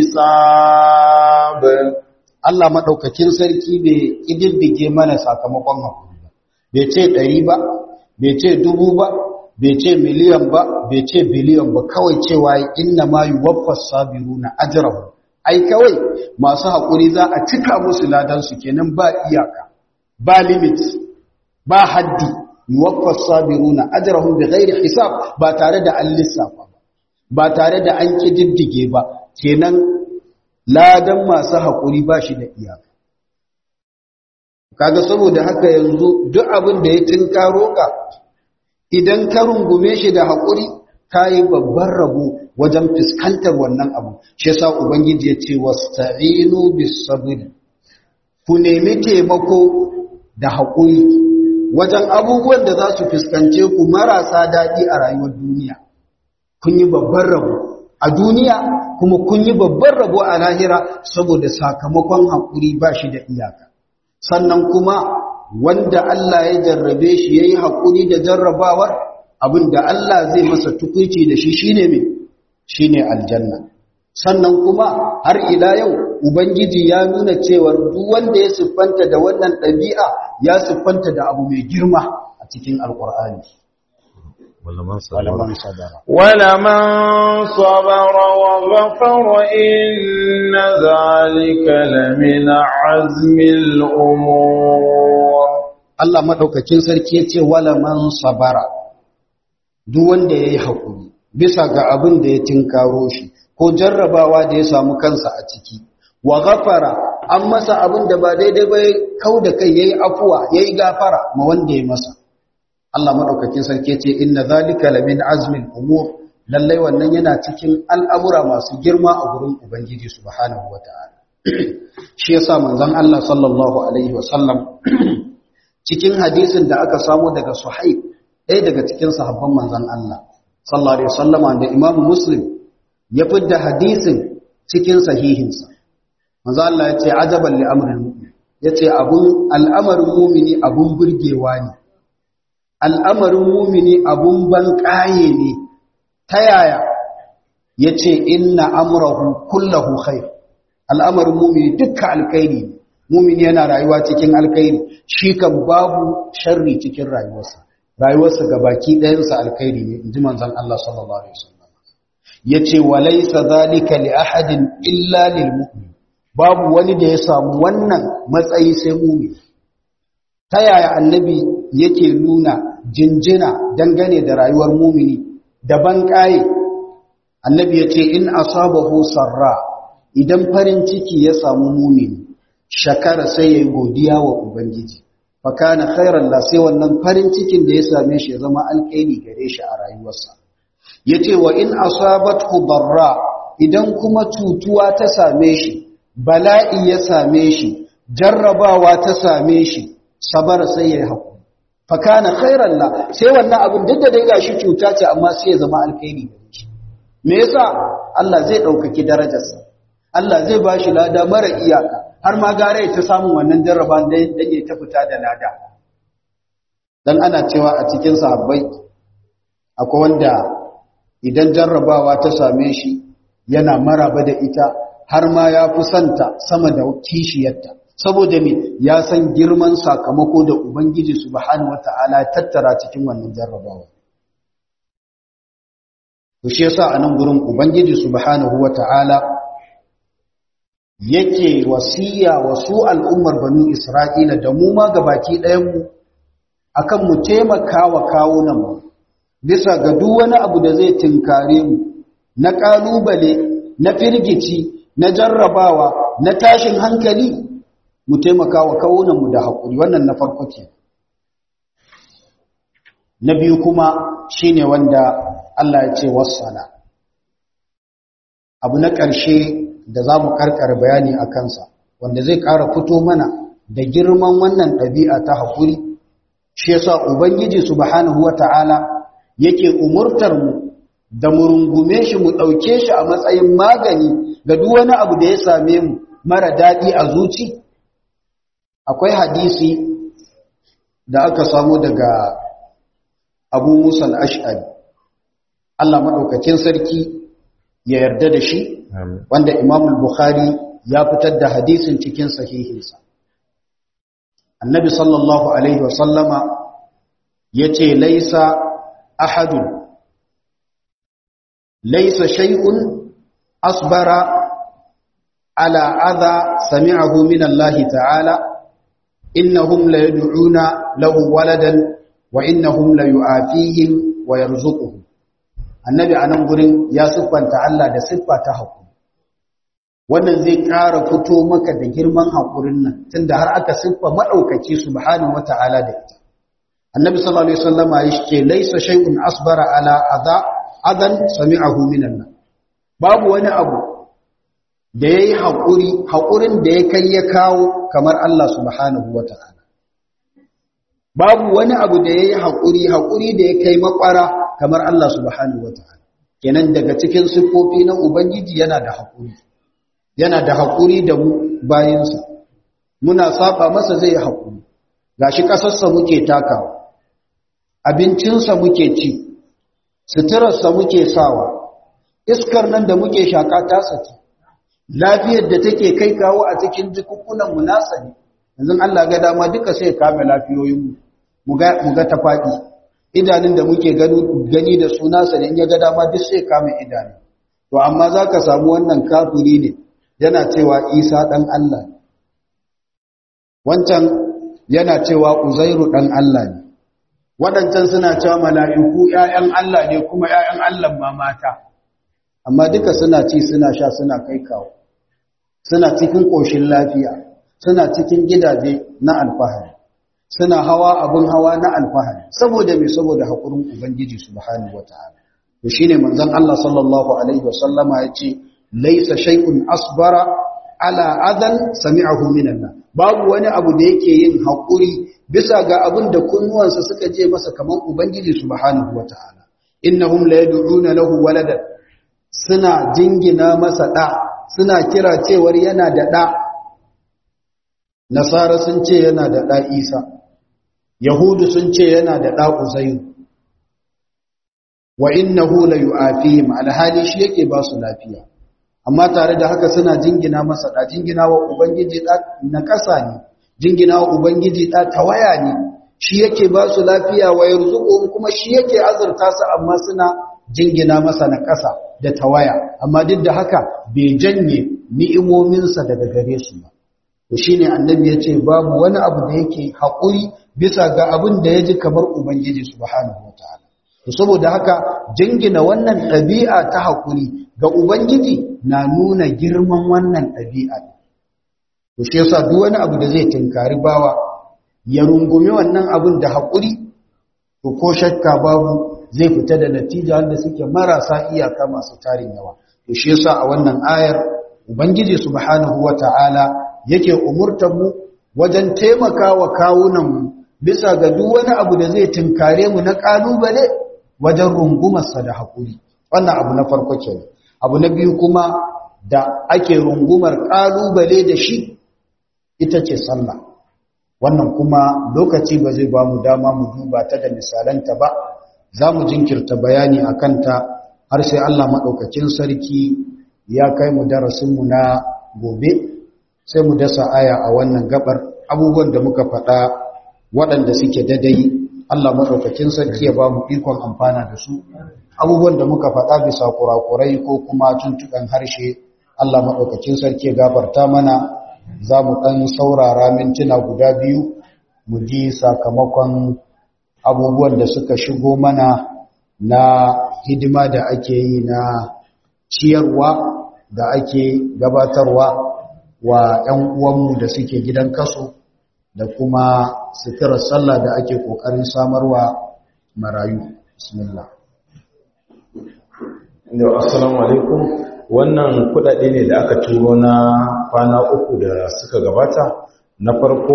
حساب Allah maɗaukakin sarki bai ƙididdige mana sakamakon haƙuri ba, bai ce ɗari ba, bai ce dubu ba, bai ce miliyan ba, bai ce biliyan ba, kawai cewa inna ma yi waffas sabiru na ajirahu. Ai, kawai masu haƙuri za a cika musu ladansu kenan ba iyaka, ba limit, ba haddi, yuwaffas sabiruna ajrahum bighairi hisab ba tare da an lissafa ba ba tare da an kididdige ba kenan ladan masu hakuri ba shi da iyaka kaga saboda haka yanzu duk abin da ya tinkaro ka idan ka rungume shi da hakuri kai babban rabo wajen fuskantar wannan abu shi yasa ubangiji ya ce wasta'inu bis sabr ku nemi taimako da hakuri wajen abubuwan da za su fuskance ku marasa daɗi a rayuwar duniya kun yi babban rabo a duniya kuma kun yi babban rabo a lahira saboda sakamakon haƙuri ba shi da iyaka sannan kuma wanda Allah ya jarrabe shi ya yi haƙuri da jarrabawar abin da Allah zai masa tukuici da shi shine mai shine aljanna sannan kuma har ila yau ubangiji ya nuna cewar duk wanda ya siffanta da wannan ɗabi'a ya siffanta da abu mai girma a cikin alkur'ani walaman sadara ولمن صبر وغفر إن ذلك لمن عزم الأمور Allah madaukakin sarki ya ce walaman sabara duk wanda ya yi haƙuri bisa ga abin da ya tinkaro shi ko jarrabawa da ya samu kansa a ciki wa ghafara an masa abin da ba daidai ba kau da kai yayi afuwa yayi gafara ma wanda ya masa Allah madaukakin sarki ce inna zalika lamin azmin umur lallai wannan yana cikin al'amura masu girma a gurin ubangiji subhanahu wataala shi yasa manzon Allah sallallahu alaihi wasallam cikin hadisin da aka samu daga Suhaib ɗaya daga cikin sahabban manzon Allah sallallahu alaihi wasallama da Imam Muslim ya fidda hadisin cikin sahihinsa manzo Allah ya ce ajaban li amril mu'min yace abun al'amarin mu'mini abun burgewa ne al'amarin mu'mini abun banƙaye ne ta yaya yace inna amrahu kullahu khair al'amarin mu'mini dukkan alkhairi ne mu'mini yana rayuwa cikin alkhairi shi kan babu sharri cikin rayuwarsa rayuwarsa gabaki ɗayansa alkhairi ne inji manzon Allah sallallahu alaihi wasallam yace walaysa zalika li ahadin illa lil mu'min babu wani da ya samu wannan matsayi sai mu'min ta yaya annabi yake nuna jinjina dangane da rayuwar mu'mini da banƙaye annabi yace in asabahu sarra idan farin ciki ya samu mumini shakara sai yayi godiya wa ubangiji fa kana khairan la sai wannan farin cikin da ya same shi ya zama alkhairi gare shi a rayuwarsa yace wa in asabathu darra idan kuma cutuwa ta same shi bala'i ya same shi jarrabawa ta same shi sabara sai yayi hakuri fa kana khairan la sai wannan abin duk da dai gashi cuta ce amma sai ya zama alkhairi gare shi me yasa Allah zai daukaki darajarsa Allah zai bashi lada mara iyaka har ma gare ta samun wannan jarraban da yake ta fita da lada dan ana cewa a cikin sahabbai akwai wanda idan jarrabawa ta same shi yana maraba da ita har ma ya fi santa sama da kishiyarta saboda me ya san girman sakamako da ubangiji subhanahu wataala tattara cikin wannan jarrabawa to shi yasa anan gurin ubangiji subhanahu wataala yake wasiya wasu al'ummar banu isra'ila da mu ma gabaki ɗayan mu akan mu taimaka wa kawunan mu bisa ga duk wani abu da zai tinkare mu na kalubale na firgici na jarrabawa na tashin hankali mu taimaka wa kawunan mu da haƙuri wannan na farko ke na biyu kuma shine wanda Allah ya ce wassala abu na ƙarshe da za mu karkar bayani a kansa wanda zai ƙara fito mana da girman wannan ɗabi'a ta haƙuri shi yasa ubangiji subhanahu wata'ala yake umurtar mu da mu rungume shi mu ɗauke shi a matsayin magani ga duk wani abu da ya same mu mara daɗi a zuci akwai hadisi da aka samu daga abu musa al'ash'ari Allah maɗaukakin sarki ya yarda da shi wanda imamul bukhari ya fitar da hadisin cikin sahihinsa annabi sallallahu alaihi wasallama ya ce laisa ahadun laisa shay'un asbara ala adha sami'ahu min Allah ta'ala innahum la yad'una lahu waladan wa innahum la yu'afihim wa yarzuquhum annabi anan gurin ya siffanta Allah da siffa ta hakuri wannan zai ƙara fito maka da girman hakurin nan tunda har aka siffa madaukaki subhanahu wata'ala da ita annabi sallallahu alaihi wasallama yake laysa shay'un asbara ala adha adan sami'ahu min Allah babu wani abu da yayi hakuri hakurin da ya kai ya kawo kamar Allah subhanahu wata'ala babu wani abu da yayi hakuri hakuri da ya kai makwara kamar Allah subhanahu wata'ala kenan daga cikin siffofi na ubangiji yana da hakuri yana da hakuri da mu bayinsa muna saba masa zai hakuri gashi kasarsa muke takawa abincinsa muke ci suturarsa muke sawa iskar nan da muke shaka tasa ce lafiyar da take kai kawo a cikin jikukunan mu nasa ne yanzu Allah ga dama duka sai kame lafiyoyin mu mu ga tafaki idanun da muke gani da su nasa ne in ya ga dama duk sai kame idanu to amma zaka samu wannan kafiri ne yana cewa Isa dan Allah ne wancan yana cewa Uzairu dan Allah ne waɗancan suna cewa mala'iku ‘ya'yan Allah ne kuma ‘ya'yan Allah ma mata, amma duka suna ci suna sha suna kai kawo, suna cikin ƙoshin lafiya, suna cikin gidaje na alfahari, suna hawa abin hawa na alfahari, saboda mai saboda haƙurin Ubangiji su bahani wata hana. Da shi ne manzan Allah sallallahu Alaihi wasallama ya ce, Laisa shaikun asbara ala adan sami'ahu minan babu wani abu da yake yin haƙuri bisa ga abin da kunnuwansa suka je masa kamar ubangiji subhanahu wata'ala innahum la yad'una lahu waladan suna jingina masa da suna kira cewar yana da da nasara sun ce yana da da isa yahudu sun ce yana da da uzairu wa innahu la yu'afihim alhali shi yake ba su lafiya amma tare da haka suna jingina masa da jingina wa ubangiji da na kasa ne jingina wa ubangiji da tawaya ne shi yake ba su lafiya wa yarzuqu kuma shi yake azurta su amma suna jingina masa na kasa da tawaya amma duk da haka bai janye ni'imominsa daga gare su ba to shine annabi yace babu wani abu da yake hakuri bisa ga abin da yaji kamar ubangiji subhanahu wataala to saboda haka jingina wannan ɗabi'a ta hakuri ga ubangiji na nuna girman wannan ɗabi'a to shi yasa duk wani abu da zai tinkari bawa ya rungumi wannan abin da haƙuri to ko shakka babu zai fita da natija wanda suke marasa iyaka masu tarin yawa to shi yasa a wannan ayar ubangiji subhanahu wata'ala yake umurtar mu wajen taimakawa kawunan mu bisa ga duk wani abu da zai tinkare mu na kalubale wajen rungumarsa da haƙuri wannan abu na farko kenan abu na biyu kuma da ake rungumar kalubale da shi ita ce sallah wannan kuma lokaci ba zai ba mu dama mu duba ta da misalanta ba za mu jinkirta bayani a kanta har sai Allah maɗaukacin sarki ya kai mu darasinmu na gobe sai mu dasa aya a wannan gabar abubuwan da muka faɗa waɗanda suke dadai Allah maɗaukacin sarki ya ba mu ikon amfana da su abubuwan da muka faɗa bisa kurakurai ko kuma tuntuɓen harshe Allah maɗaukacin sarki ya gafarta mana za mu ɗan saurara mintuna guda biyu mu ji sakamakon abubuwan da suka shigo mana na hidima da ake yi na ciyarwa da ake gabatarwa wa 'yan uwanmu da suke gidan kaso da kuma suturar sallah da ake ƙoƙarin samarwa marayu bismillah assalamu alaikum wannan kudade ne da aka turo na kwana uku da suka gabata na farko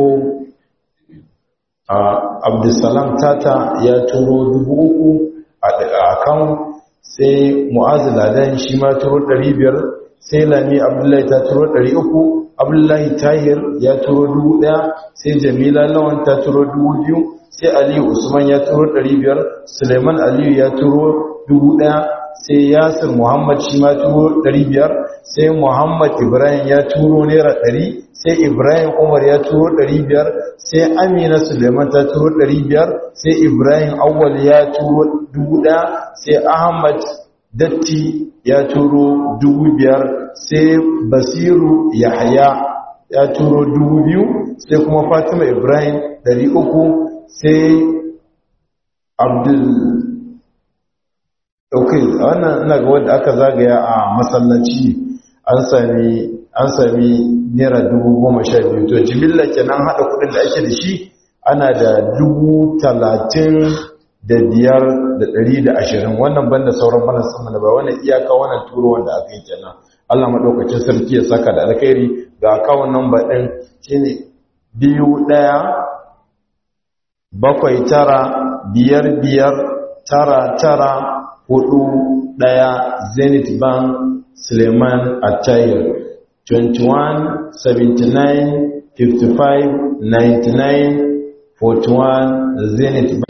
abdulsalam tata ya turo dubu uku a kan sai mu'azu ladan shi ma turo ɗari biyar sai lami abdullahi ta turo ɗari uku abdullahi tahir ya turo dubu ɗaya sai jamila lawan ta turo dubu biyu sai aliyu usman ya turo ɗari biyar suleiman aliyu ya turo dubu ɗaya sai yasir muhammad shi ma turo ɗari biyar sai muhammad ibrahim ya turo naira ɗari sai ibrahim umar ya turo ɗari biyar sai amina suleiman ta turo ɗari biyar sai ibrahim awwal ya turo dubu ɗaya sai ahmad datti ya turo dubu biyar sai basiru yahaya ya turo dubu biyu sai kuma fatima ibrahim ɗari uku sai abdul ok wannan ina ga wanda aka zagaya a masallaci an sami an sami naira dubu goma sha biyu to jimilla kenan haɗa kuɗin da ake da shi ana da dubu talatin da biyar da ɗari da ashirin wannan banda sauran bana sama da ba wannan iyaka wannan turo wanda aka yi kenan allah maɗaukacin sarki ya saka da alkhairi ga akawun namba ɗin shine biyu ɗaya bakwai tara biyar biyar tara tara hudu ɗaya zenith bank suleiman attayir 21 79 55 99 41 zenith bank